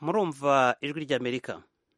murumva ijwi ry'amerika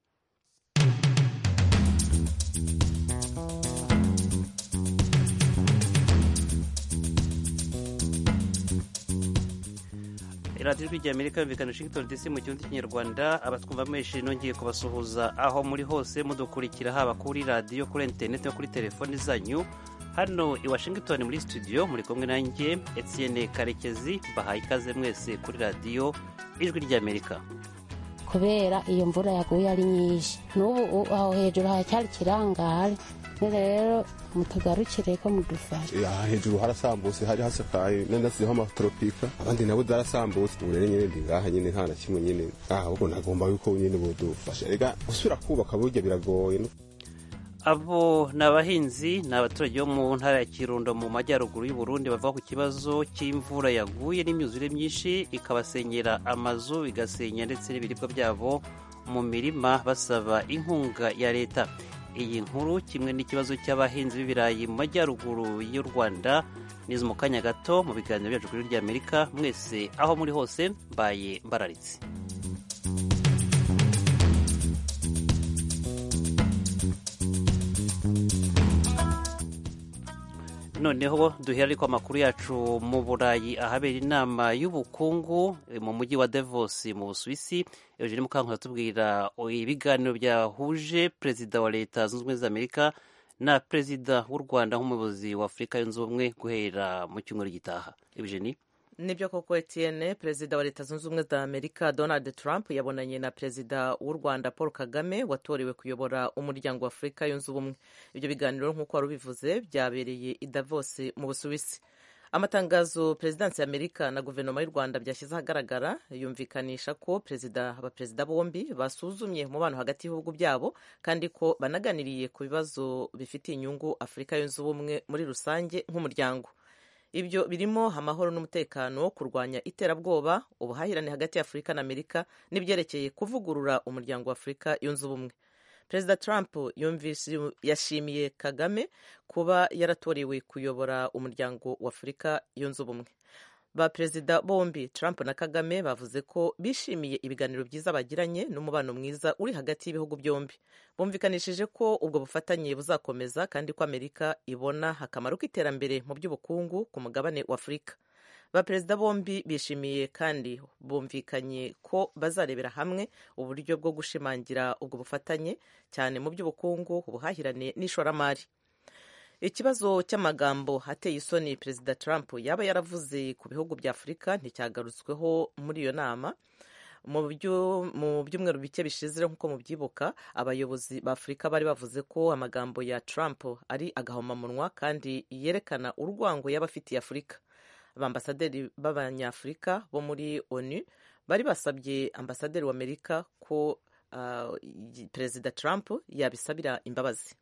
radiyo ijwi ry'amerika yumvikana washington dc mu kirundi cy'ikinyarwanda abatwumva menshi nongeye kubasuhuza aho muri hose mudukurikira haba kuri radiyo kuri interineti no kuri telefoni zanyu hano i washington muri studio muri kumwe nanjye etienne karekezi bahaye ikaze mwese kuri radiyo ijwi ry'amerika kubera iyo mvura yaguye ari nyinshi n'ubu aho hejuru haracyari ikirangare rero mutugarukire ko mudufasha aha hejuru harasambutse hari hasakaye nenda ziriho amatoropika abandi nabo zarasambutse ubu rero nyine ndi ngaha nyine nta na kimwe nyine ahubwo nagomba yuko nyine budufasha rega gusubira kubaka burya biragoye abo ni abahinzi ni abaturage bo mu ntara ya kirundo mu majyaruguru y'u Burundi bavuga ku kibazo cy'imvura yaguye n'imyuzure myinshi ikabasenyera amazu igasenya ndetse n'ibiribwa byabo mu mirima basaba inkunga ya leta iyi nkuru kimwe n'ikibazo cy'abahinzi b'ibirayi mu majyaruguru y'u rwanda nizo mu kanya gato mu biganiro byacu kuri ry'amerika mwese aho muri hose mbaye mbararitse noneho duhera ariko amakuru yacu mu burayi ahabera inama y'ubukungu mu mujyi wa Davos mu busuwisi eugene mukankura tubwira ibiganiro byahuje perezida wa leta zunze ubumwe za amerika na perezida w'u rwanda nk'umuyobozi wa afurika yunze ubumwe guhera mu cyumweru gitaha eugene nibyo koko etienne perezida wa leta zunze ubumwe za amerika donald trump yabonanye na perezida w'u rwanda paul kagame watorewe kuyobora umuryango wa afurika yunze ubumwe ibyo biganiro nk'uko wari ubivuze byabereye i davos mu busuwisi amatangazo perezidansi ya amerika na guverinoma y'u rwanda byashyize ahagaragara yumvikanisha ko perezida abaperezida bombi basuzumye umubano hagati y'ibihugu byabo kandi ko banaganiriye ku bibazo bifitiye inyungu afurika yunze ubumwe muri rusange nk'umuryango ibyo birimo amahoro n'umutekano kurwanya iterabwoba ubuhahirane hagati ya afurika na amerika n'ibyerekeye kuvugurura umuryango wa afurika yunze ubumwe perezida trump yashimiye kagame kuba yaratorewe kuyobora umuryango wa afurika yunze ubumwe ba perezida bombi trump na kagame bavuze ko bishimiye ibiganiro byiza bagiranye n'umubano mwiza uri hagati y'ibihugu byombi bumvikanishije ko ubwo bufatanye buzakomeza kandi ko amerika ibona akamaro k'iterambere mu by'ubukungu ku mugabane wa afurika ba perezida bombi bishimiye kandi bumvikanye ko bazarebera hamwe uburyo bwo gushimangira ubwo bufatanye cyane mu by'ubukungu ubuhahirane n'ishoramari ikibazo cy'amagambo ateye isoni perezida trump yaba yaravuze ku bihugu bya afurika nticyagarutsweho muri iyo nama mu byumweru bike bishize nk'uko mubyibuka abayobozi ba afurika bari bavuze ko amagambo ya trump ari agahomamunwa kandi yerekana urwango yaba afitiye afurika abambasaderi b'abanyafurika bo muri onu bari basabye ambasaderi w'amerika ko uh, perezida trump yabisabira imbabazi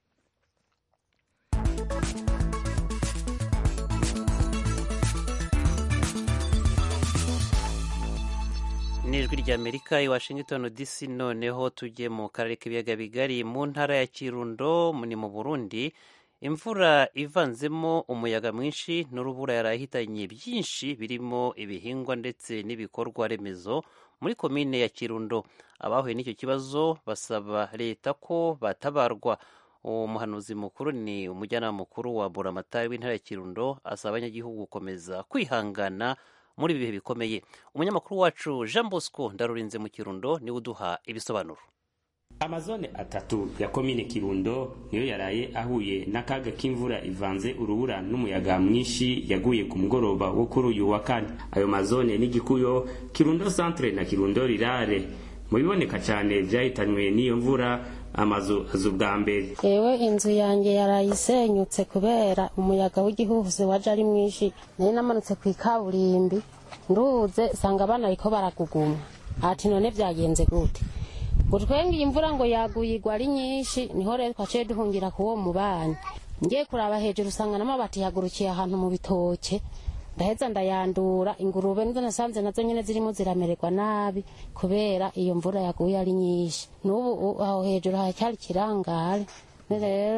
n'ijwi ry'amerika i washington dc noneho tujye mu karere k'ibiyaga bigari mu ntara ya kirundo ni mu burundi imvura ivanzemo umuyaga mwinshi n'urubura yarahitanye byinshi birimo ibihingwa ndetse n'ibikorwa remezo muri komine ya kirundo abahuye n'icyo kibazo basaba leta ko batabarwa uwo muhanuzi mukuru ni umujyanama mukuru wa buramatari w'intara ya kirundo asaba abanyagihugu gukomeza kwihangana muri ibi bihe bikomeye umunyamakuru wacu jean bosco ndarurinze mu kirundo niwe uduha ibisobanuro amazone atatu ya komine kirundo niyo yaraye ahuye n'akaga k'imvura ivanze urubura n'umuyaga mwinshi yaguye ku mugoroba wo kuri uyu wa kane ayo mazone ni gikuyo kirundo centre na kirundo rirare mu biboneka cyane byahitanywe n'iyo mvura amazu azu bwa mbere yewe inzu yanjye yarayisenyutse kubera umuyaga w'igihuhusi waje ari mwinshi nari namanutse ku ikaburimbi nduze sanga abana ariko baraguguma ati none byagenze gute utwenge iyi mvura ngo yaguye igwa ari nyinshi niho rero twaciye duhungira ku wo mubanyi ngiye kuraba hejuru usanga n'amabati yagurukiye ahantu mu bitoke ndaheza ndayandura ingurube nizo nasanze nazo nyine zirimo ziramererwa nabi kubera iyo mvura yaguye ari nyinshi n'ubu aho hejuru haracyari ikirangare rero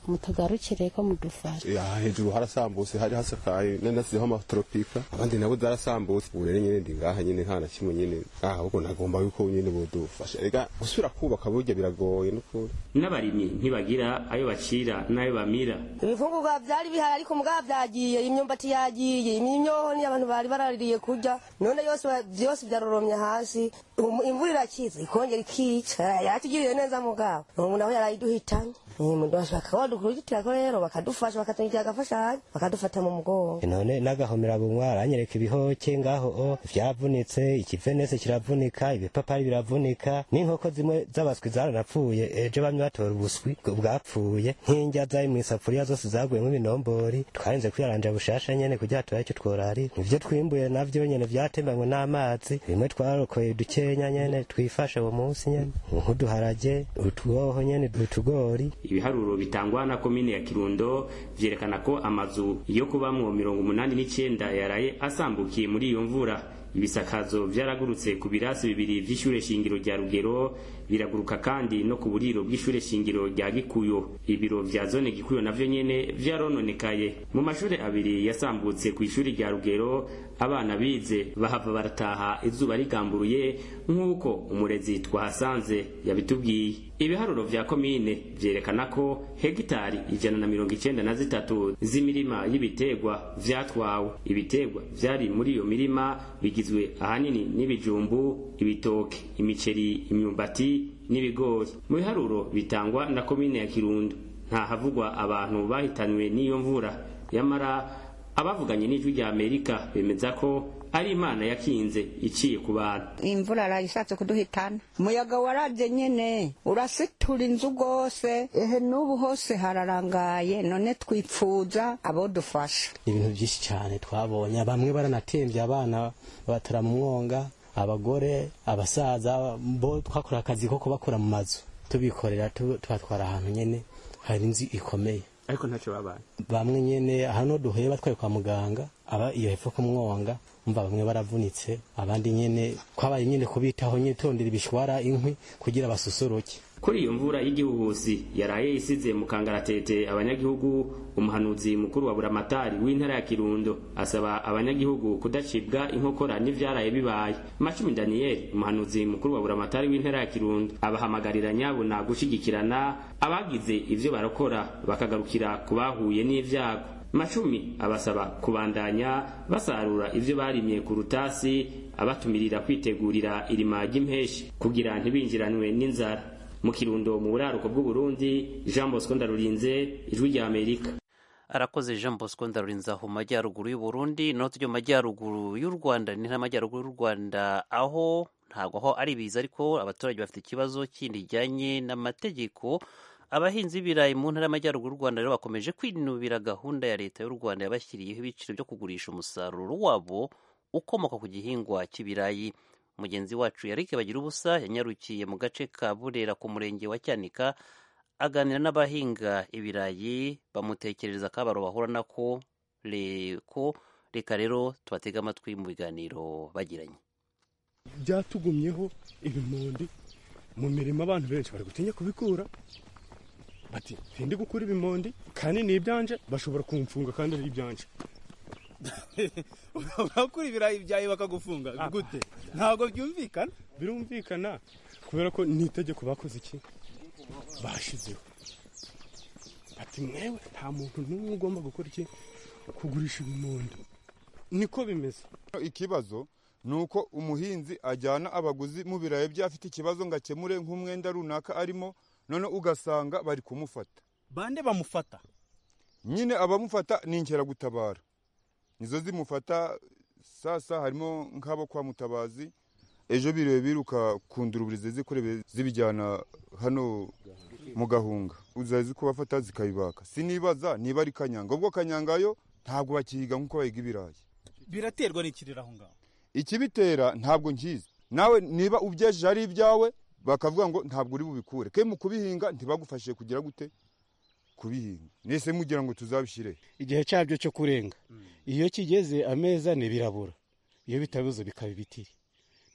mutugarukire ko mudufasha ya hejuru harasambutse hari hasakaye nenda siho amatropika abandi nabo zarasambutse ubu rero nyene ndi ngaha nyene nta na kimwe nyene ah ahubwo nagomba yuko nyene bodufasha rega gusubira kubaka burya biragoye n'ukuri n'abarimyi ntibagira ayo bacira n'ayo bamira ibifungurwa vyari bihari ariko mugabo vyagiye imyumbati yagiye imyonyi abantu bari baraririye kurya none yose vyose vyaroromye hasi Um, imvura irakiza ikongera ikica yatugiriye neza mugabo ubu nawe yarayiduhitanye bashaka badukurikirako rero bakadufasha bakatungikira agafashanyo bakadufata mu mugongo none n'agahomera bunwa aranyereka ibihoke ngaho o vyavunitse ikivenese kiravunika ibipapari biravunika n'inkoko zimwe z'abaswi zaranapfuye ejo bamwe batora ubuswi bwapfuye nk'indya zari mw'isafuriya zose zaguyemwo ibinombori twarinze kwiyaranja bushasha nyene kugira turabe ico tworari ivyo twimbuye navyo nyene vyatembanywe n'amazi bimwe twarokoye dukenya nyene twifashe uwo munsi nyene nk'uduharage utwoho nyene utugori ibiharuro bitangwa na komine ya kirundo vyerekana ko amazu yo kubamwo mirongo umunani n'icenda yaraye asambukiye muri iyo mvura ibisakazo vyaragurutse ku birasi bibiri vy'ishure shingiro rya rugero biraguruka kandi no ku buriro bw'ishure shingiro rya gikuyo ibiro vya zone gikuyo navyo nyene vyarononekaye mu mashure abiri yasambutse ku ishuri rya rugero abana bize bahava barataha izuba rigamburuye nk'uko umurezi twahasanze yabitubwiye ibiharuro vya komine vyerekana ko hegitari ijana na mirongo icenda na zitatu z'imirima y'ibiterwa vyatwawe ibiterwa vyari muri iyo mirima bigizwe ahanini n'ibijumbu ibitoke imiceri imyumbati n'ibigori mu biharuro bitangwa na komine ya kirundo nta havugwa abantu bahitanywe n'iyo mvura yamara abavuganye n'ijwi rya amerika bemeza ko ari imana yakinze iciye ku bantu imvura arayishatse kuduhitana umuyaga waravye nyene urasitura inzu rwose ehe n'ubu hose hararangaye none twipfuza abo dufasha ibintu byinshi cyane twabonye bamwe baranatemvye abana batara mu mwonga abagore abasaza bo twakora akazi ko kubakura mu mazu tubikorera tubatwara ahantu nyene hari inzu ikomeye ariko ntacyo babaye bamwe nyene hano duhuye batwaye kwa muganga aba iyo hepfo ku mwonga umva bamwe baravunitse abandi nyene kwabaye nyene kubitaho nyene tondera ibishwara inkwi kugira basusuruke kuri iyo mvura y'igihuhusi yaraye isize mu kangaratete abanyagihugu umuhanuzi mukuru wa buramatari w'intara ya kirundo asaba abanyagihugu kudacibwa inkokora n'ivyaraye bibaye macumi daniyeli umuhanuzi mukuru wa buramatari w'intara ya kirundo abahamagarira nyabuna gushigikirana abagize ivyo barakora bakagarukira ku bahuye n'ivyago macumi abasaba kubandanya basarura ivyo barimye ku rutasi abatumirira kwitegurira irima ry'impeshi kugira ntibinjiranwe n'inzara mu kirundo mu buraruko bw'uburundi jean bosco ndarurinze ijwi rya amerika arakoze jean bosco ndarurinze aho mu majyaruguru y'uburundi no tujya mu majyaruguru y'u rwanda ni n'amajyaruguru y'u rwanda aho ntabwo aho ari biza ariko abaturage bafite ikibazo kindi kijyanye n'amategeko abahinzi b'ibirayi mu ntara y'amajyaruguru y'u rwanda rero bakomeje kwinubira gahunda ya leta y'u rwanda yabashyiriyeho ibiciro byo kugurisha umusaruro wabo ukomoka ku gihingwa cy'ibirayi mugenzi wacu yarike bagira ubusa yanyarukiye mu gace ka burera ku murenge wa cyanika aganira n'abahinga ibirayi bamutekerereza akabaro bahura nako reko reka rero tubatege amatwi mu biganiro bagiranye byatugumyeho ibimondi mu mirimo abantu benshi bari gutinya kubikura bati ntindi gukura ibimondi kandi ni ibyanje bashobora kumfunga kandi ari ibyanje urakura ibirayi byawe bakagufunga gute ntabwo byumvikana birumvikana kubera ko ni itegeko bakoze iki bashizeho ati mwewe nta muntu n'umwe ugomba gukora iki kugurisha ibimondo niko bimeze ikibazo ni uko umuhinzi ajyana abaguzi mu birayi bye afite ikibazo ngo akemure nk'umwenda runaka arimo none ugasanga bari kumufata bande bamufata nyine abamufata ni inkeragutabara nizo zimufata sasa harimo nk'abo kwa mutabazi ejo biriwe biruka ku nduruburizi zikorebe zibijyana hano mu gahunga uzazi kubafata zikabibaka sinibaza niba ari kanyanga ubwo kanyanga yo ntabwo bakihiga nk'uko bahiga ibirayi biraterwa n'ikirere aho ngaho ikibitera ntabwo nkizi nawe niba ubyejeje ari ibyawe bakavuga ngo ntabwo uri bubikure ke mu kubihinga ntibagufashije kugira gute kubihinga nese mugira ngo tuzabishyire igihe cyabyo cyo kurenga iyo kigeze ameza ntibirabura iyo bitabuze bikaba ibitiri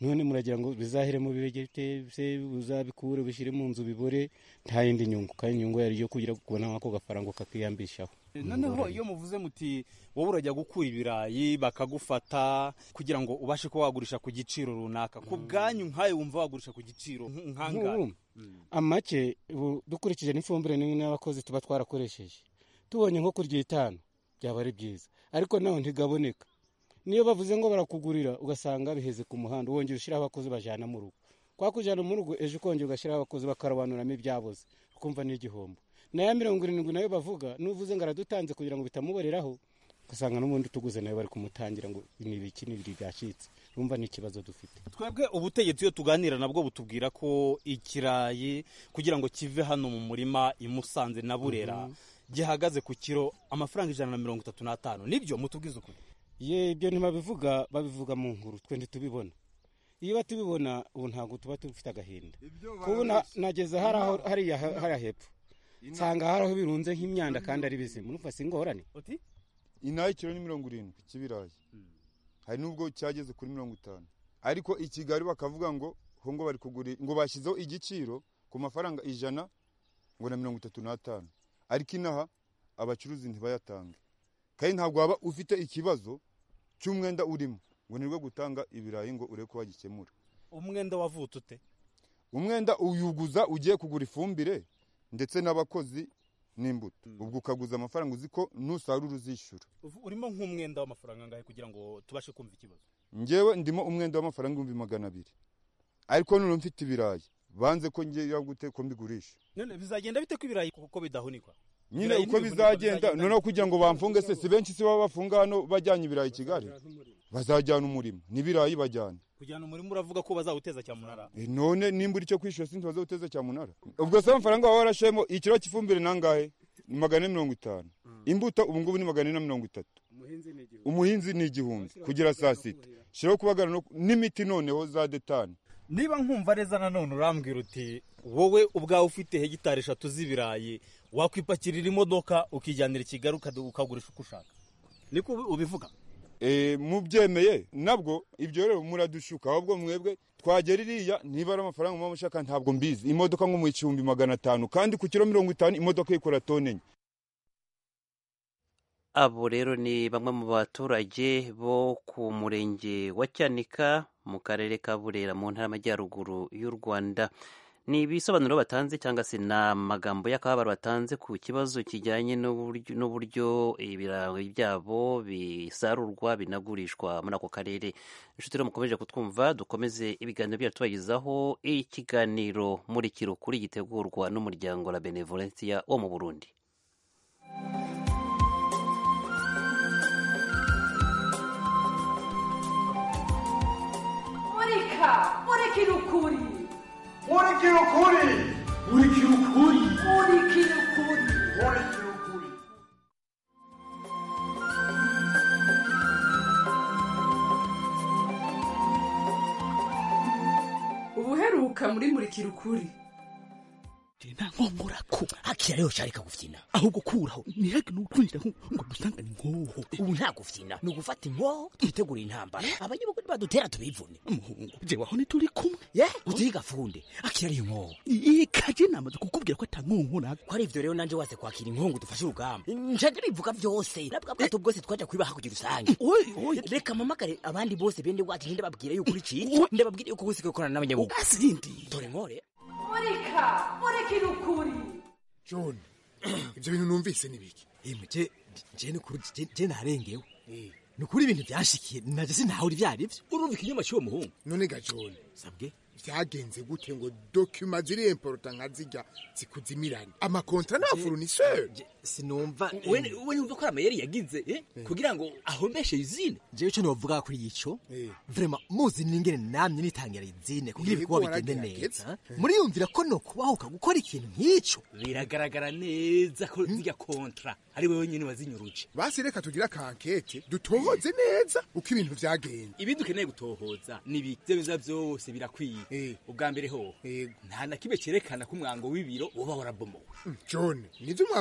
none muragira ngo bizahere mu bibegete se uzabikure bishyire mu nzu bibore nta yindi nyungu kandi inyungu yari iyo kugira kubona nk'ako gafaranga kakiyambishaho noneho iyo muvuze muti wowe urajya gukura ibirayi bakagufata kugira ngo ubashe kuba wagurisha ku giciro runaka ku bwanyu nkayo wumva wagurisha ku giciro nk'angahe Nk'ubu, amake ubu dukurikije n'ifumbire ni- n'abakozi tuba twarakoresheje tubonye nko kurya itanu byaba ari byiza ariko naho ntigaboneka niyo bavuze ngo barakugurira ugasanga biheze ku muhanda wongera ushyiraho abakozi bajyana mu rugo kwa kujyana mu rugo ejo ukongera ugashyiraho abakozi bakarobanuramo ibyaboze ukumva ni igihombo nayo mirongo irindwi nayo bavuga n'uvuze ngo aradutanze kugira ngo bitamuboreraho ugasanga n'ubundi tuguze nayo bari kumutangira ngo ni ibiki n'ibiri byacitse urumva ni ikibazo dufite twebwe ubutegetsi iyo tuganira nabwo butubwira ko ikirayi kugira ngo kive hano mu murima i Musanze na Burera gihagaze ku kiro amafaranga ijana na mirongo itatu n'atanu nibyo mutubwize ukuri ye ibyo ntibabivuga babivuga mu nkuru twe ntitubibona iyo batubibona ubu ntabwo tuba dufite agahinda kubu na- nageze hari aho hariya hariya hepfo nsanga hari aho birunze nk'imyanda kandi ari bizima urumva si ingorane inaha ikiro ni mirongo irindwi cy'ibirayi hari n'ubwo cyageze kuri mirongo itanu ariko i kigali bakavuga ngo ho ngo bari kugura ngo bashyizeho igiciro ku mafaranga ijana ngo na mirongo itatu n'atanu ariko inaha abacuruzi ntibayatange kandi ntabwo waba ufite ikibazo cy'umwenda urimo ngo nirwo gutanga ibirayi ngo urebe ko wagikemura umwenda wavutse ute umwenda uyuguza ugiye kugura ifumbire ndetse n'abakozi n'imbuto ubwo ukaguza amafaranga uzi ko nusarura uzishyura urimo nk'umwenda w'amafaranga angahe kugira ngo tubashe kumva ikibazo ngewe ndimo umwenda w'amafaranga ibihumbi magana abiri ariko none mfite ibirayi banze ko ngira gute ko mbigurisha none bizagenda bite ko ibirayi kuko bidahunikwa nyine Ibirayi uko ntibihunikwa, bizagenda noneho kugira ngo bamfunge se si benshi si baba bafunga hano bajyanye ibirayi i kigali bazajyana umurimo n'ibirayi bajyana kujyana umurimo uravuga ko bazawuteza cyamunara E, none nimba uri cyo kwishyura sinzi bazawuteza cyamunara ubwo se amafaranga waba warashemo ikiro cy'ifumbire nangahe ni magana ane mirongo itanu imbuto ubu ngubu ni magana ane na mirongo itatu umuhinzi ni igihumbi kugera saa sita shiraho kubagara no- n'imiti noneho za detani niba nkumva neza nanone urambwira uti wowe ubwawe ufite hegitari eshatu z'ibirayi wakwipakirira imodoka ukijyanira i kigali ukadu- ukagurisha uko ushaka niko ubi- ubivuga e, mubyemeye nabwo ibyo rero muradushuka ahubwo mwebwe twagera iriya niba ari amafaranga muba mushaka ntabwo mbizi imodoka nko mu igihumbi magana atanu kandi ku kiro mirongo itanu imodoka ikora tone enye abo rero ni bamwe mu baturage bo ku murenge wa cyanika mu karere ka burera mu ntara y'amajyaruguru y'u rwanda ni ibisobanuro batanze cyangwa se ni amagambo y'akababaro batanze ku kibazo kijyanye n'uburyo- n'uburyo ibirayi byabo bisarurwa binagurishwa muri ako karere inshuti rero mukomeje kutwumva dukomeze ibiganiro byacu tubagezaho ikiganiro muri kirukuri gitegurwa n'umuryango la benevolencia wo mu burundi murika murikira ukuri murikira ukuri murikira ukuri murikira ukuri murikira ukuri ubuheruka muri murikira ukuri nkomorako akira rero cyari kagufyina ahubwo kuraho ntihage n'utwinjira ngo dusangane inkoho ubu nta gufyina ni ugufata inkoho twitegura intambara abanyabugu badutera tubivune umuhungu jewe aho ntituri kumwe ye utiga funde akira ariyo nkoho ikaje namaze kukubwira ko atankonko nako ko ari ivyo rero nanje wase kwakira inkongo dufashe urugamba njaje bivuga vyose nabwa bwato bwose twaja kwibaha kugira usange reka mpamagare abandi bose bende wacu nde babwire yuko uri ciki ndababwire yuko wese gukorana n'abanyabugu asindi dore nkore murika murikira ukuri john ibyo bintu numvise ni biki je je nukuri je- je narengewe nukuri ibintu byashikiye naje sintaho uri vyari vyo urumva ikinyoma cy'uwo muhungu none ga john sabwe byagenze gute ngo dokima ziri importa nka zijya zikuzimirane amakontra na fournisseur sinumva we we numva ko ari amayeri yagize eh? kugira ngo ahombeshe izine jewe ico novuga kuri ico vrema muzi n'ingene namye nitangira izine kugira Yego, ibikorwa bigende waragerageza. neza muriyumvira ko no kubahuka gukora ikintu nk'ico biragaragara neza ko zirya kontra ari wewe nyine wazinyuruje basi reka tugire akankete dutohoze neza uko ibintu vyagenze ibindi ukeneye gutohoza nibi ivyo biza vyose birakwiye ubwa mbere ho nta na kimwe cerekana ko umwango w'ibiro uba warabomowe john nivyo umwango ntiwabomowe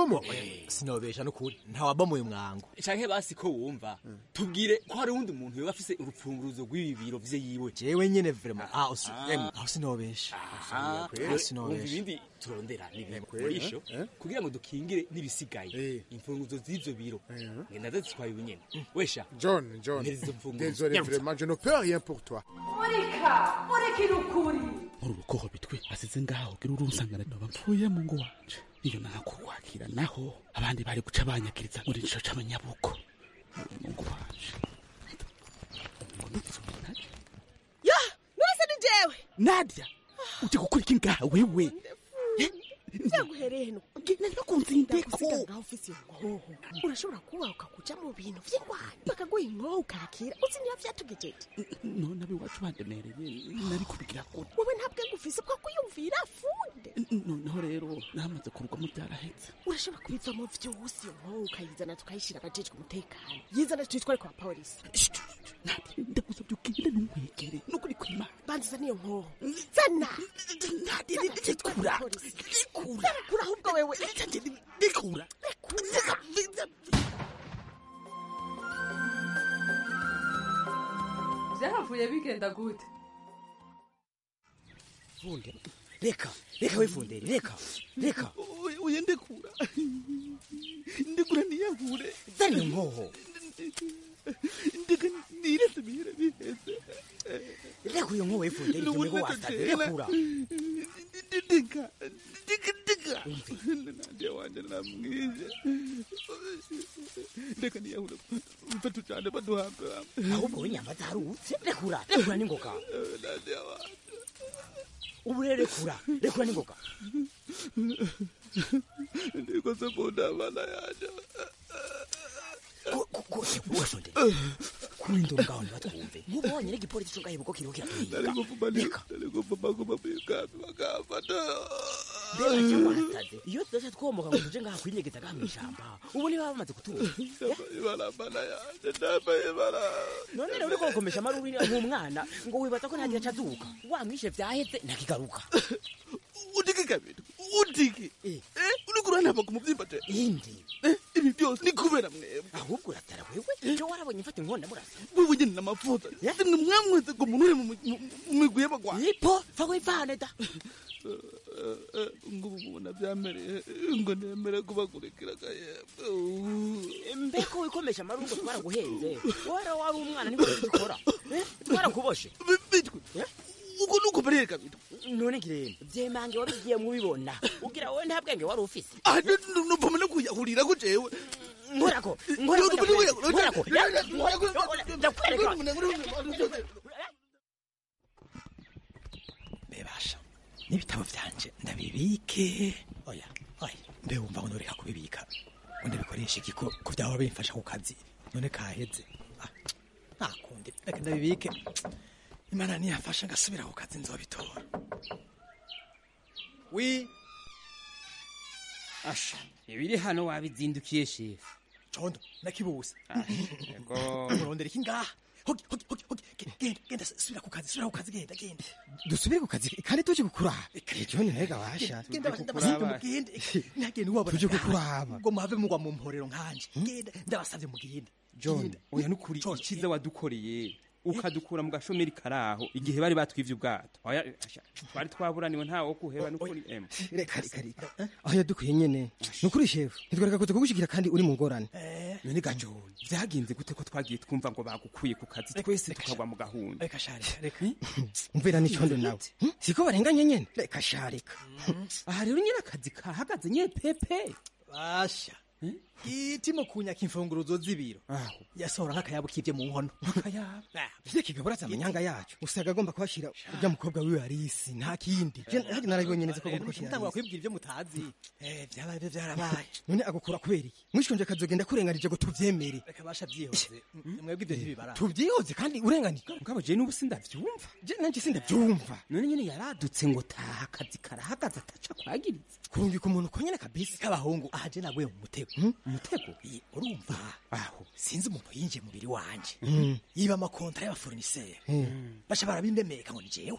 wabomoye sinobesha n'ukuri ntawabomoye umwango canke basi ko wumva tubwire ko hari uwundi muntu yoba afise urupfunguruzo rw'ibi biro vye yiwe jewe nyene vrema aho si- emwe, aho sinobesha Ah, aho wumva sinobesha ibindi turondera ni ibintu kweli, murisho eh? kugira ngo dukingire n'ibisigaye imfunguzo z'ivyo biro ngenda zitwaye ubunyene wesha John, John, mpereza izo mfunguzo désolé Nyarutsa. vraiment, je ne peux rien pour toi. murika murikira ukuri muri urukoho bitwe asize ngaho gira urunsangana noba mpfuye mu ngo wanje iyo nakurwakira naho abandi bari guca banyakiriza muri ico c'abanyabuko mu ngo wanje ya nurese ni jewe nadia uje gukora iki ngaha wewe vyaguhereye heno ndagusiga ngaho ufise inkoho urashobora kuba ukakuja mu bintu vy'ingwani bakaguha inkoho ukakira uzi niba vyatugejeje none abiwacu bandemereye nari kubigira gute wowe ntabwo ngufise bwo kwiyumvira funde noneho rero namaze kurugwamo byarahetse urashobora kubivamo vyose iyo nkoho ukayizana tukayishira abajejwe umutekano yizana tuyitware kwa polisi ndagusabye ugende ntumwegere nukuri kwimana banziza niyo nkoho zana rekura rekura rekura ahubwo wewe rekura vyahavuye bigenda gute funde reka reka we funderi reka reka uye ndekura ndekura niyahure zana iyo nkoho ndeka nirese bihera biheze reka iyo nkoho we funderi ibyo nigo wasaze rekura ndeka ndeka ndeka nande wanje namwije ndeka niyahure mfatu cyane baduhambe ahubwo we nyamba zarutse rekura rekura n'ingoga nande wanje ubu rero rekura rekura n'ingoga ndikoze mbona abana yanje we funderi kuri ndo ngaho ntibatwumve nk'ubonye n'igipolisi cyo ngahibuko kiriho kiratuhiga nari gupfuma nari gupfuma guma mw'ikambi bakafata mbega cyangwa wasaze iyo tudaca twomoka ngo tuje ngaha kwinyegeza ngaha mw'ishamba ubu niba bamaze kutuza ibara abana yanje ndambaye ibara none rero uriko gukomesha amaruri nk'umwana ngo wibaza ko ntagira aca aduka wamwishe vyaheze ntakigaruka udike kabiri udike uriko uranamba ku muvyimba je indi ibi byose ni kubera mwebwe ahubwo uratara wewe jo warabonye mfata inkonda murasa wewe nyene n'amavuta nimwe mwamweze ngo umuntu uri mu migwi y'abagwanyi ipo va wivane da ngo ubu mubona byamereye ngo nemere kubakurikira gahembwe mbeko wikomesha amaruri ngo twaraguhenze wara wari umwana niko tugikora twarakuboshe bitwe uko nuko bereye kabiri none ngirene vyemange wabigiye mubibona ugira wowe nta bwenge wari ufise nuvuma no kuyahurira ko jewe nkorako nkorako ndakwereka bebasha n'ibitabo vyanje ndabibike oya oya mbe wumva ngo noreka kubibika ngo ndabikoresha iki ko ko vyaba bimfasha ku kazi none kaheze Ah, nakundi reka ndabibike imana niyafasha ngasubira ku kazi nzobitora wi asha ibiri hano wabizindukiye shefu condo nakibuse yego urondera iki ngaha hogi hogi hogi hogi Ge- genda genda subira ku kazi subira ku kazi genda genda dusubire ku kazi kandi tuje kukuraba ejo ni ntega washa genda ndabasabye mugende ntagende wabona Tuje kukuraba. ngo muhave mugwa mu mporero nkanje genda ndabasabye mugende john oya nukuri icyiza wadukoreye ukadukura mu gashomeri karaho igihe bari batwivye ubwato oya asha, twari twaburaniwe ntawe wo kuheba nukuri em reka reka reka aho yadukuye nyene nukuri shefu ntitwareka kuza kugushikira kandi uri mu ngorane none ga john vyagenze gute ko twagiye twumva ngo bagukuye ku kazi twese tukagwa mu gahunda reka shari reka umvira n'icondo nawe Hmm? siko barenganye nyene reka sharika aha rero nyine akazi kahagaze nye pepe basha itimo kunyaka imfunguruzo z'ibiro yasohora nk'akayabo kivye mu nkono akayabo ivyo kigaburaza amanyanga yacu usanga agomba kuhashira urya mukobwa wiwe arisi nta kindi Je haje narabibonye neza ko agomba kuhashira mutangura Arisi. kwibwira ivyo mutazi eh vyabaye byo vyarabaye none agukura kubera iki mwishonje akazogenda kurenganije ngo tuvyemere reka basha vyihoze mwebwe ivyo ntibibara tuvyihoze kandi urenganije mugabo je n'ubu sindavyumva je nanje sindavyumva none nyine yaradutse ngo taha akazi karahagaze ataca kwagiriza kurungika umuntu ko nyene kabisa k'abahungu aha je naguye mu mutego umutego Iyi, urumva aho sinzi umuntu yinjiye mu mubiri wanje Mm. yiba amakontra y'abafournisseur Mm. basha barabindemeka ngo ni jewe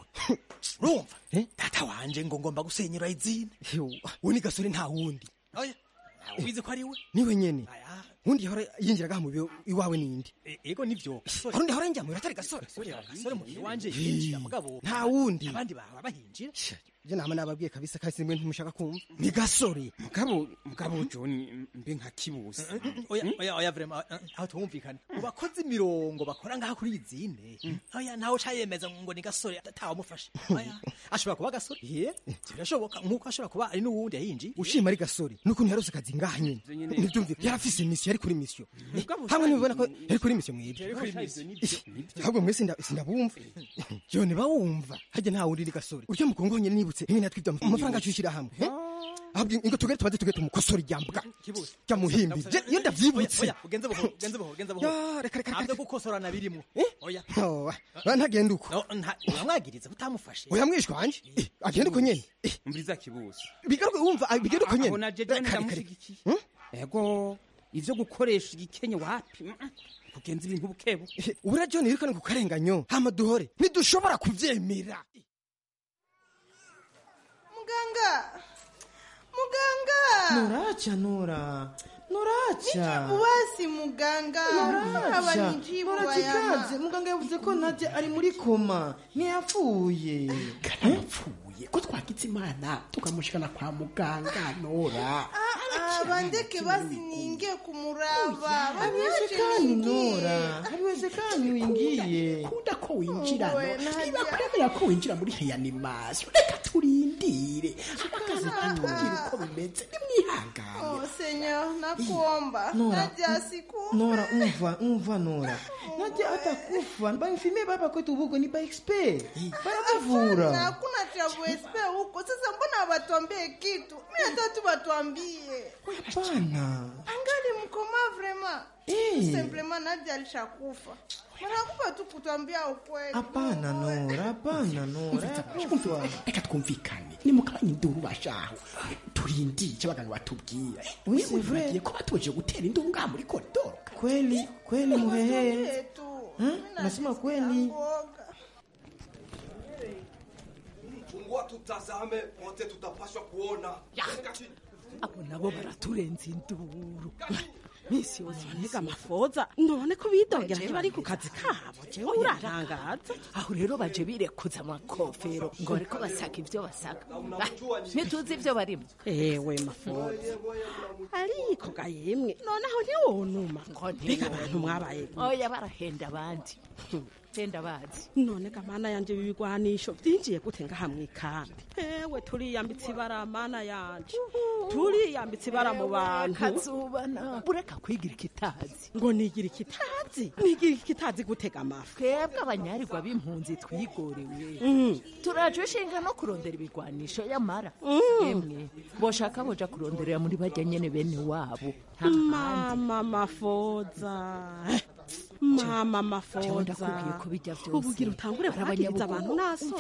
urumva data wanje ngo ngomba gusenyera izina we ni gasore nta wundi oya ubizi ko ari we niwe nyene undi yahora yinjiraga mu biro iwawe nindi E- ego nivyo hari undi yahora yinjira mu biro atari gasore gasore mu wanje yinjira mugabo nta wundi abandi bahora bahinjira je nama nababwiye kabisa kasi mwe ntumushaka kumva ni gasore mugabo mugabo john mbe nka kibuzi oya oya oya vraiment eh, aho twumvikana mu bakozi mirongo bakora ngaha kuri izine oya ntawe ucayemeza ngo ni gasore atawamufashe oya ashobora kuba gasore ye birashoboka nk'uko ashobora kuba ari n'uwundi yahinjiye ushima ari gasore nukuntu yarose akazi ngaha nyene nyene. nivyumvika yarafise imisiyo yari kuri misiyo Mugabo hamwe nibibona ko yari kuri misiyo Yari kuri mwibwe misiyo, nivyo, nivyo. ahubwo mwese nda- sindabumva yo ntibawumva harya nta wundi iri gasore urya mukongo nyene nibutse imwe natwibye amafaranga acushira hamwe eh? ahubwo ingo tugere tubaze tugere tumukosora iryambwa kibuze rya muhimbi Je- iyo ndavyibutse oya ugenze buhoro ugenze buhoro ugenze buhoro Ya, reka reka ntabyo gukosorana birimo oya Oh, ba ntagenda uko No, nta- uramwagiriza utamufashe oya mwishwa wanje Eh, agenda uko nyene Eh, umviriza kibuzi bigaruke wumva ah, bigenda uko nyene aho naje john Kare, kare. ndamushyigikiye ego ivyo gukoresha igikenye wapi mm, mm. kugenza ibintu bukebu ubura john yirukane ku karenganyo hama duhore ntidushobora kuvyemera muganga muganga Nuracha Nura, Nuracha. nijibu basi muganga Nuracha, abanijibu Nurachikaze. bayama Muganga yavuze ko Nadia ari muri koma, ntiyapfuye. karapfuye ko twagize imana tukamushikana kwa muganga nora Ah, bandeke basi niingie kumuraba Haiwezekani Nora, haiwezekani uingie. kunda ko winjira Owe, no Nadia. niba kuremera ko winjira muri reanimation reka turindire akazi katubwira uko bimeze nimwihangane Oh, senyor nakuomba Nora, naja siku Nora, umva, umva Nora. Nadia atakufa. Bainfimie baba kwetu huko ni ba expert. Baramuvura. hakuna cha USP huko sasa mbona hawatuambie kitu mi hata tu watuambie Hapana. angali mkoma vrema Eh. simplement naja alishakufa wanakupa tu kutuambia ukweli Hapana Nora, hapana Nora. Hakufa. reka twumvikane nimukabanya induru bashaho turindire icyo abaganga batubwira Oui, c'est vrai. wibagiye ko batoje gutera induru ngaha muri koridoro Kweli, kweli muhehe. Huh? Nasema kweli. Fungua tutazame, wote tutapaswa kuona. abo nabo baraturenza induru misi yose baniga amafoza none ko bidogera ntibari ku kazi kabo jewe urarangaza aho rero baje birekuza amakofero ngo bariko basaka ibyo basaka Ah, ntituzi ibyo barimo ewe mafoza ariko ga yemwe noneho ntiwonuma mbega abantu mwabaye oya barahenda abandi henda bazi none ga mana yanje bibigwanisho byinjiye gute ngaha mwikambi ewe turiyambitse ibara mana yanje turiyambitse ibara mu bantu kazubana bureka kwigira ikitazi ngo nigira ikitazi nigira ikitazi gutega amafi twebwe abanyarirwa b'impunzi twigorewe Mm. turaje ushinga no kurondera ibigwanisho yamara emwe boshaka boja kuronderera muri bajya nyene bene wabo nta handi mama mafoza mama jewe ndakubwiye mafoza ko bijya vyose ubugira utangure ari kwagiriza abanyabugo. abantu naso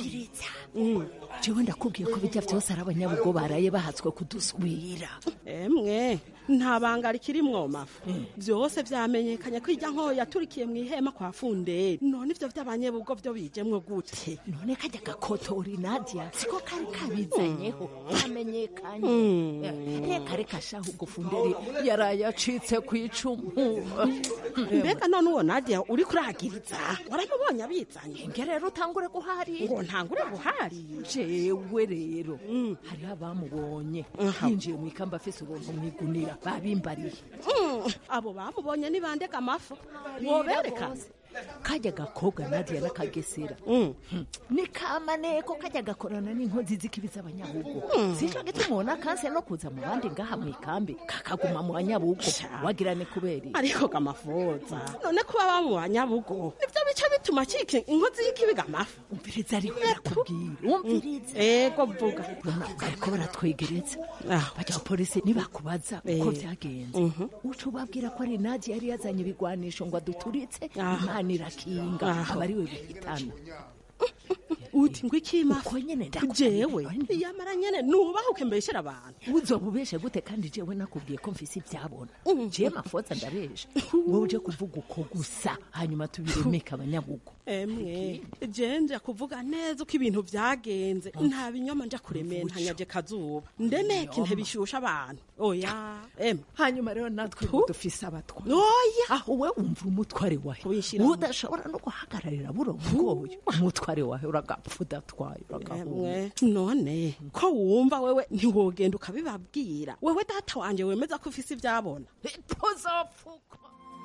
jewe ndakubwiye ko bijya vyose ari abanyabugo baraye bahatswe kudusubira emwe nta banga rikirimwo mafu byose vyamenyekanye ko irya nkoyo yaturikiye mu ihema kwa funderi none ivyo vy'abanyebugo vyo bijemwo gute none kajya gakotori nadia siko kari kabizanyeho kamenyekanye Mm. reka reka shaho ubwo funderi yaraye acitse ku icumu mbega none uwo nadia uri kuragiriza waramubonye abizanye nge rero utangure guharira ngo ntangure guharira jewe rero hariho abamubonye yinjiye mu ikamba afise ubuntu mu igunira babimbariye Mm, abo bamubonye ni bandega amafu wobereka kajya gakobwa nadia n'akagesera ni kamaneko kajya gakorana n'inkozi z'ikibi z'abanyabugo sico gituma ubona kanse no kuza mu bandi ngaha mu ikambi kakaguma mu banyabugo wagira ni kubera iki? ariko gamafoza none kuba baba mu banyabugo nivyo bica bituma cika inkozi y'ikibiga amafu umviriza ariko barakubwira umviriza ego vuga bariko baratwegereza bajya polisi nibakubaza uko Eh. vyagenze Mhm. uca ubabwira ko ari nadia yari yazanye ibigwanisho ngo aduturitse Aha. imana irakinga Aha. aba ari we bihitana uti ngo ikima uko nyene jewe yamara nyene nubahuke mbeshera abantu uzoba ubeshe gute kandi jewe nakubwiye ko mfise ivyabona jewe mafoza ndabesha wowe uje kuvuga uko gusa hanyuma tubiremeka abanyabugo emwe je nja kuvuga neza uko ibintu vyagenze nta binyoma nja kurementanyaje kazuba ndemeke nte bishusha abantu oya emwe hanyuma rero natwe dufise abatwa oya aho we wumva umutware wawe udashobora no guhagararira buno bwoyo umutware wawe uragapfa udatwaye uragahunga emwe none ko wumva wewe ntiwogenda ukabibabwira wewe data wanje wemeza ko ufise ivyabona tuzopfuka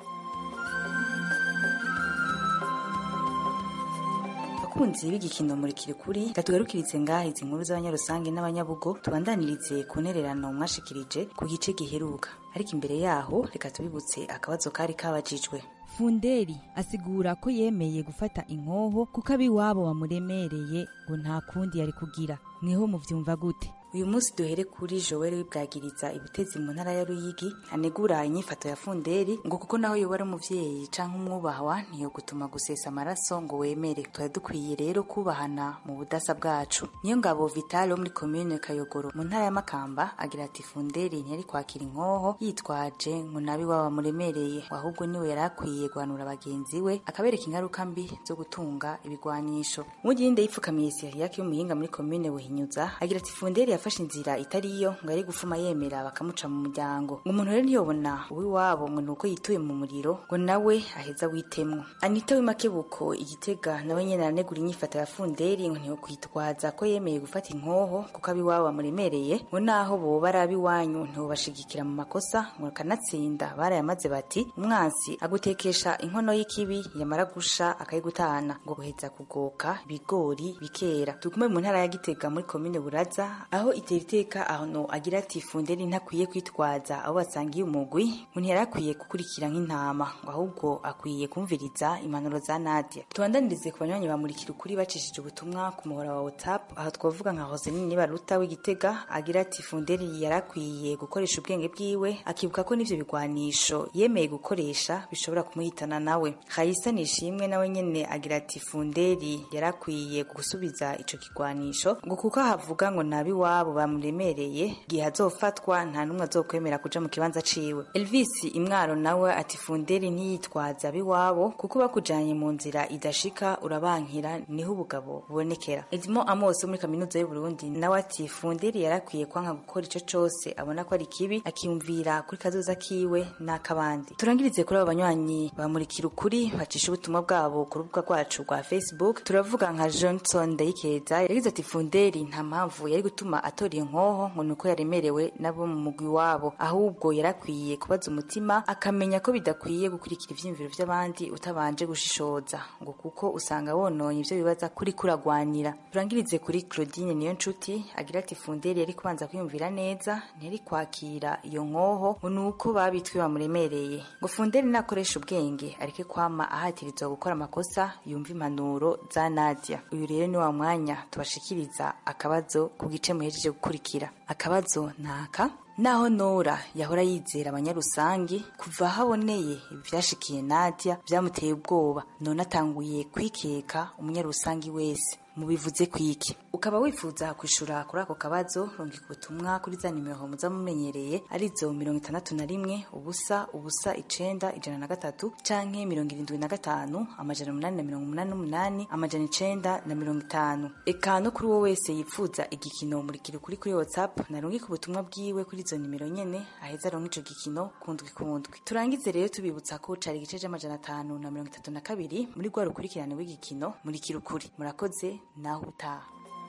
abakunzi b'igikino muri kirikuri gatugarukirize ngaha izi nkuru z'abanyarusange n'abanyabugo tubandanirize ku ntererano mwashikirije ku gice giheruka ariko imbere yaho reka tubibutse akabazo kari kabajijwe funderi asigura ko yemeye gufata inkoho kuko abiwabo bamuremereye ngo nta kundi yari kugira mweho muvyumva gute uyu munsi duhere kuri joel wibwagiriza ibutezi mu ntara ya ruyigi anegura inyifato ya funderi ngo kuko naho yoba ari umuvyeyi canke umwubahwa ntiyo gutuma gusesa amaraso ngo wemere tuba dukwiye rero kubahana mu budasa bwacu niyo ngabo vital wo muri komine kayogoro mu ntara ya makamba agira ati funderi ntiyari kwakira inkoho yitwaje ngo nabi waba muremereye ahubwo niwe yari akwiye guhanura bagenzi we akabereka ingaruka mbi zo gutunga ibigwanisho muginde yipfukamiye siriyake y'umuhinga muri komine buhinyuza agira ati funderi yafashe inzira itari iyo ngo yari gufuma yemera bakamuca mu muryango ngo umuntu rero ntiyobona uw'iwabo ngo ni uko yituye mu muriro ngo nawe aheza witemwo anita w'imakebuko igitega nawe nyene aranegura inyifato ya funderi ngo ntiyokwitwaza ko yemeye gufata inkoho kuko ab'iwabo bamuremereye ngo naho boba ari ab'iwanyu ntibobashigikira mu makosa ngo kanatsinda barayamaze bati umwansi agutekesha inkono y'ikibi yamara gusha akayigutana ngo guheza kugoka ibigori bikera tugume mu ntara ya gitega muri komine buraza aho itera iteka ahantu agira ati funderi ntakwiye kwitwaza abo basangiye umugwi ngo ntiyari akwiye gukurikira nk'intama ngo ahubwo akwiye kumviriza impanuro za nadia tubandanirize ku banywanyi bamurikira ukuri bacishije ubutumwa ku muhora wa whatsapp aho twavuga nka hosenini baruta w'igitega agira ati funderi yari akwiye gukoresha ubwenge bwiwe akibuka ko n'ivyo bigwanisho yemeye gukoresha bishobora kumuhitana nawe hayisa nishimwe nawe nyene agira ati funderi yari akwiye gusubiza ico kigwanisho ngo kuko havuga ngo nabi wabo bamuremereye igihe azofatwa nta n'umwe azokwemera kuja mu kibanza ciwe elvis imwaro nawe ati funderi ntiyitwaza abiwabo kuko bakujanye mu nzira idashika urabankira niho ubugabo bubonekera edmo amos wo muri kaminuza y'uburundi nawe ati funderi yarakwiye kwanka gukora ico cose abona ko ari kibi akiyumvira kuri kazoza kiwe n'akabandi turangirize kuri abo banywanyi bamurikira ukuri bacisha ubutumwa bwabo ku rubuga rwacu rwa facebook turavuga nka johnson ndayikeza yagize ati funderi nta mpamvu yari gutuma atora iyo nkoho ngo ni uko yaremerewe nabo mu mugwi wabo ahubwo yarakwiye kubaza umutima akamenya ko bidakwiye gukurikira ivyiyumviro vy'abandi utabanje gushishoza ngo kuko usanga wononye ivyo bibaza kuri kuragwanira turangirize kuri claudine niyo nshuti agira ati funderi yari kubanza kwiyumvira neza ntiyari kwakira iyo nkoho ngo ni uko babitwe bamuremereye ngo funderi nakoresha ubwenge areke kwama ahatirizwa gukora amakosa yumva impanuro za nadia uyu rero ni wa mwanya tubashikiriza akabazo ku gice muhejeje gukurikira akabazo naka naho nora yahora yizera abanyarusangi kuva haboneye ivyashikiye nadia vyamuteye ubwoba none atanguye kwikeka umunyarusangi wese mubivuze kwiki ukaba wifuza kwishura kuri ako kabazo rungika ubutumwa kuri za nimero muza mumenyereye arizo mirongo itandatu na rimwe ubusa ubusa icenda ijana na gatatu canke mirongo irindwi na gatanu amajana umunani na mirongo umunani n'umunani amajana icenda na mirongo itanu eka no kuri uwo wese yifuza igikino murikira ukuri kuri whatsapp narungika ubutumwa bwiwe kuri izo nimero nyene aheza aronka ico gikino kundwi kundwi turangize rero tubibutsa ko cari igice c'amajana atanu na mirongo itatu na kabiri muri rwa rukurikirane w'igikino murikira ukuri murakoze naho utaha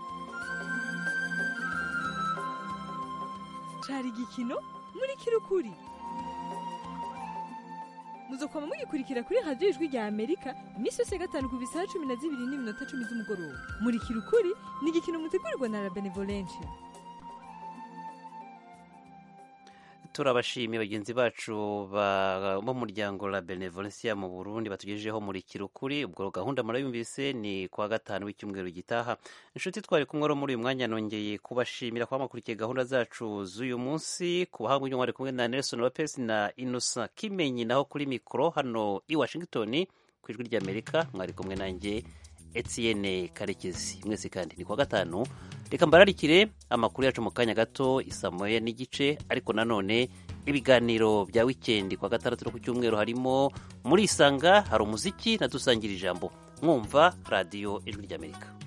cari igikino muri kirukuri muzokwama mugikurikira kuri radiyo ijwi rya amerika iminsi yose ya gatanu ku bisaha cumi na zibiri n'iminota cumi z'umugoroba muri kirukuri ni igikino mutegurirwa na la benevolencia turabashimiye bagenzi bacu b'umuryango la benevolencia mu burundi batugejejeho muri kirukuri ubwo gahunda murayumvise ni kuwa gatanu w'icyumweru gitaha inshuti twari kumwe ro muri uyu mwanya nongeye kubashimira kuba mwakurikiye gahunda zacu z'uyu munsi ku bahanga uyu mwari kumwe na nelson lopez na innocent kimenyi naho kuri mikoro hano i washington ku ijwi ry'amerika mwari kumwe nanjye etienne karekezi mwese kandi ni kuwa gatanu reka mbararikire amakuru yacu mu kanya gato isa moya n'igice ariko nanone ibiganiro bya wikendi kuwa gatandatu no ku cyumweru harimo muri isanga hari umuziki na dusangira ijambo mwumva radiyo ijwi ry'amerika